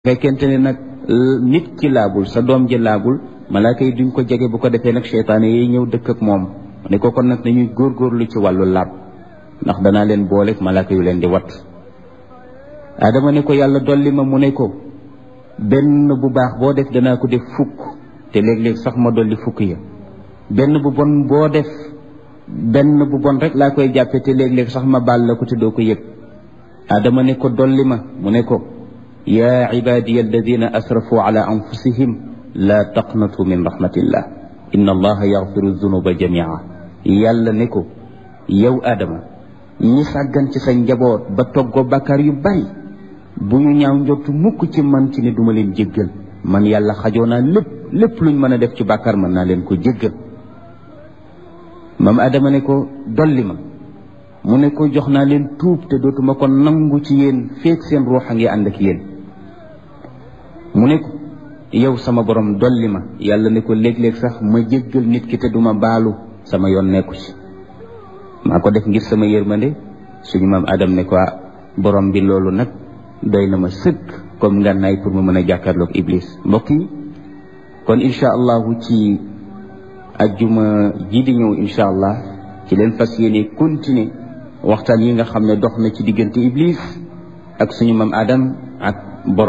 fekkente ne nag nit ki laabul sa doom ji laabul malaaka yi duñ ko jege bu ko defee nag seytaane yi ñëw dëkk ak moom ne ko kon nag nañuy góorgóorlu ci wàllu laab ndax danaa leen booleeg malaaka yu leen di wat adama ne ko yàlla dolli ma mu ne ko benn bu baax boo def danaa ko def fukk te léeg-léeg sax ma dolli fukk ya benn bu bon boo def benn bu bon rek laa koy jàppe te léeg-léeg sax ma baal la ko te doo ko yëg adama ne ko dolli ma mu ne ko yaa cibaadiya alladina asrafu ala anfusihim laa taqnatu min rahmatillah inna allaha yaxfiru dunuba jamia yàlla ne ko yow adama ñi sàggan ci sa njaboot ba toggoo bàkkaar yu bari bu ñu ñaaw njortu mukk ci man ci ne duma leen jéggal man yàlla xajoo naa lépp lépp luñ mën a def ci bàkkaar mën naa leen ko jéggal maam adama ne ko dolli ma mu ne ko jox naa leen tuub te dootuma ko nangu ci yéen feek seen ruux a ngi ànd ak yéen mu ne ko yow sama borom dolli ma yàlla ne ko léeg-léeg sax ma jéggal nit ki te duma baalu sama yoon nekku ci maa ko def ngir sama yërmande suñu maam adam ne ko borom bi loolu nag doy na ma sëkk comme ngànnaay pour ma mën a jàkkaarloog iblis mbokk yi kon incha allahu ci ajjuma ji di ñëw incha allah ci leen fas yéene continuer waxtaan yi nga xam ne dox na ci diggante iblis ak suñu maam adam ak borom